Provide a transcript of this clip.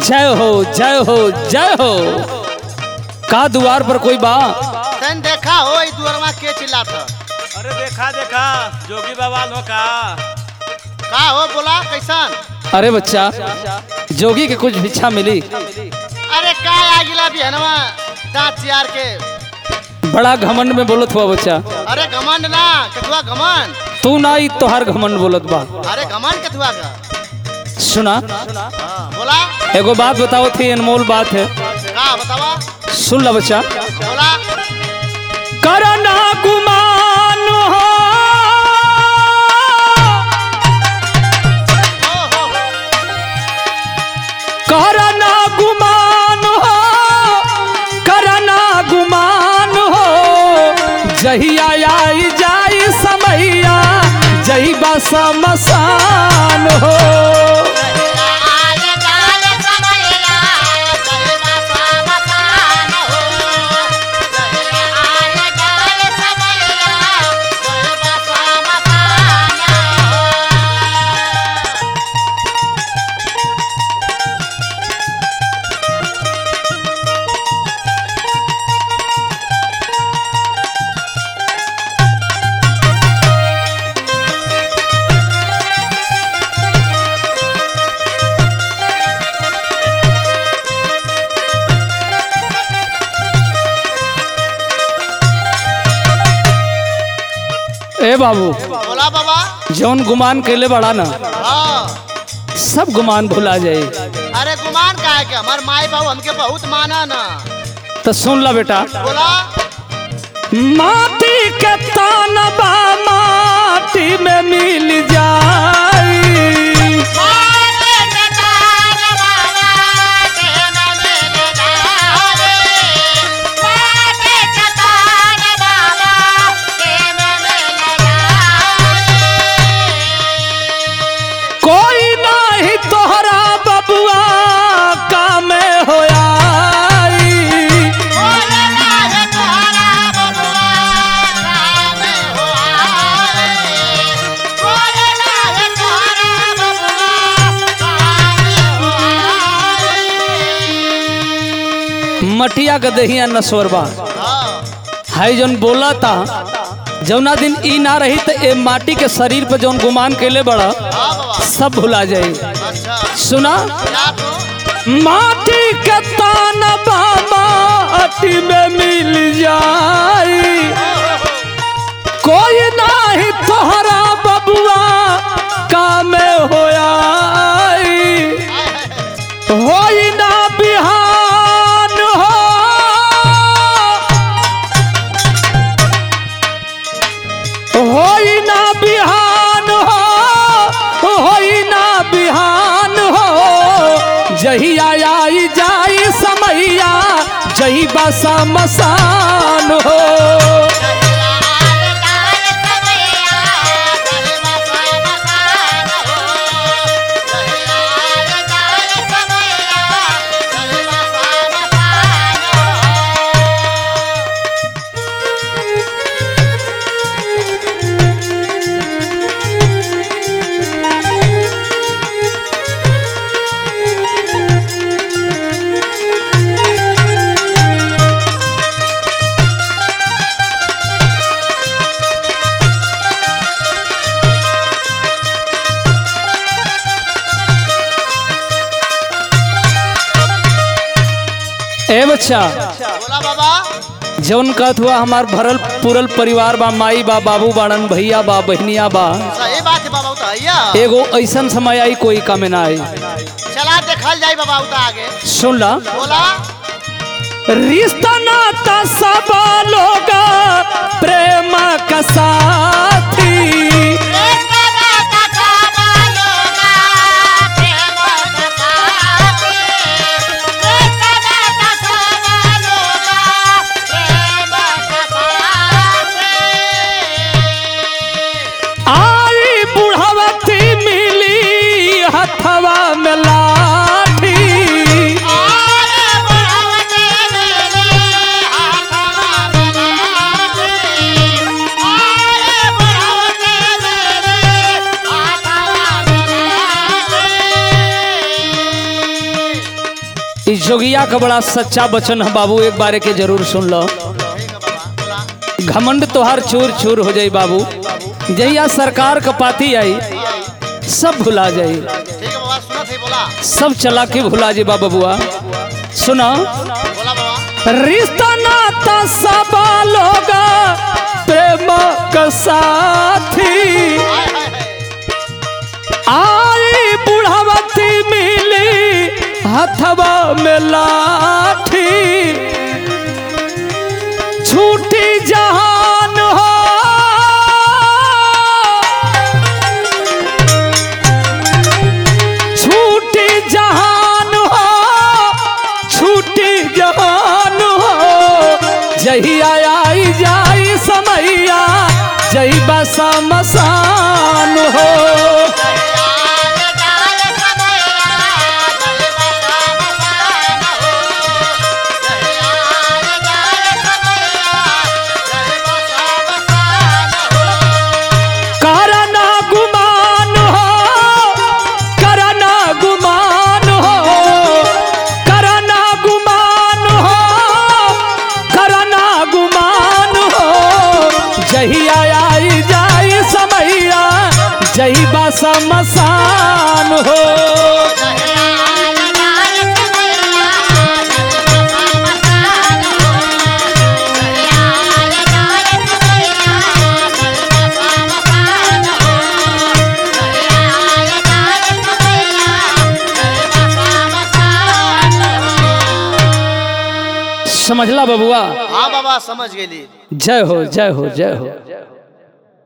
जय हो जय हो जय हो का द्वार पर कोई बा तन देखा हो ई दुअरवा के चिल्लात ह? अरे देखा देखा जोगी बाबा लो का का हो बोला कैसन अरे बच्चा जोगी के कुछ भिक्षा मिली अरे का आ गिला बिहनवा दांत चियार के बड़ा घमंड में बोलत हुआ बच्चा अरे घमंड ना कथुआ घमंड तू ना ही तोहार घमंड बोलत बा अरे घमंड कथुआ का सुना हाँ, बोला एगो बात बताओ थी अनमोल बात है का बतावा सुन ला बच्चा बोला करना गुमान हो ओ हो हो करना गुमान हो करना गुमान हो जहिया आई जाई समैया जही बस मसान हो ए बाबू बोला बाबा जौन गुमान कैले बड़ा ना हाँ सब गुमान भुला जाए अरे गुमान का है क्या हमार माई बाबू हमके बहुत माना ना तो सुन ला बेटा बोला माटी के तानबा माटी में मिल जाई कोई नाही तोहरा बबुआ काम होया मटिया के दहिया नसवरबा हाँ हाई जौन बोला था जौना दिन ई ना रही तो ए माटी के शरीर पे जौन गुमान कैले बड़ा हाँ बाबा सब भुला जाई अच्छा सुना क्या तो माटी के तानबा माटी में मिल जाई कोई नाही तोहरा बबुआ काम होया होई ना बिहान हो होई ना बिहान हो होई ना बिहान हो जहिया आई जाई समैया जही बसा मसान हो ए बच्चा बोला बाबा जौन कहत हुआ हमार भरल पूरल परिवार बा माई बा बाबू बाड़न भैया बा बहनिया बा सही बात है बाबा उता भैया एगो ऐसन समय आई कोई कमे ना आई चला देखल जाई बाबा उता आगे सुन ला बोला रिश्ता नाता सब लोग प्रेम का साथी आई बुढ़वती मिली हथवा में लाठी Oh इस जोगिया का बड़ा सच्चा वचन है बाबू एक बारे के जरूर सुन लो ठीक है बाबा बोला घमंड तोहार चूर चूर हो जाई बाबू जहिया सरकार का पाती आई सब भुला जाई ठीक है बाबा सुना थे बोला सब चला के भुला जी बाबा बुआ सुना बोला बाबा रिश्ता नाता सब लोग प्रेम का साथी हाय हाय हाय आई बुढ़ावती मिली हथवा में लाठी छूटी जहान हो छूटी जहान हो छूटी जहान हो जहिया आई जाई समैया जही बसा मसान हो करना गुमान हो करना गुमान हो करना गुमान हो करना गुमान हो जहिया आई जाई समैया जही बसा मसान हो समझला बबुआ हाँ बाबा समझ गेली जय हो जय हो जय हो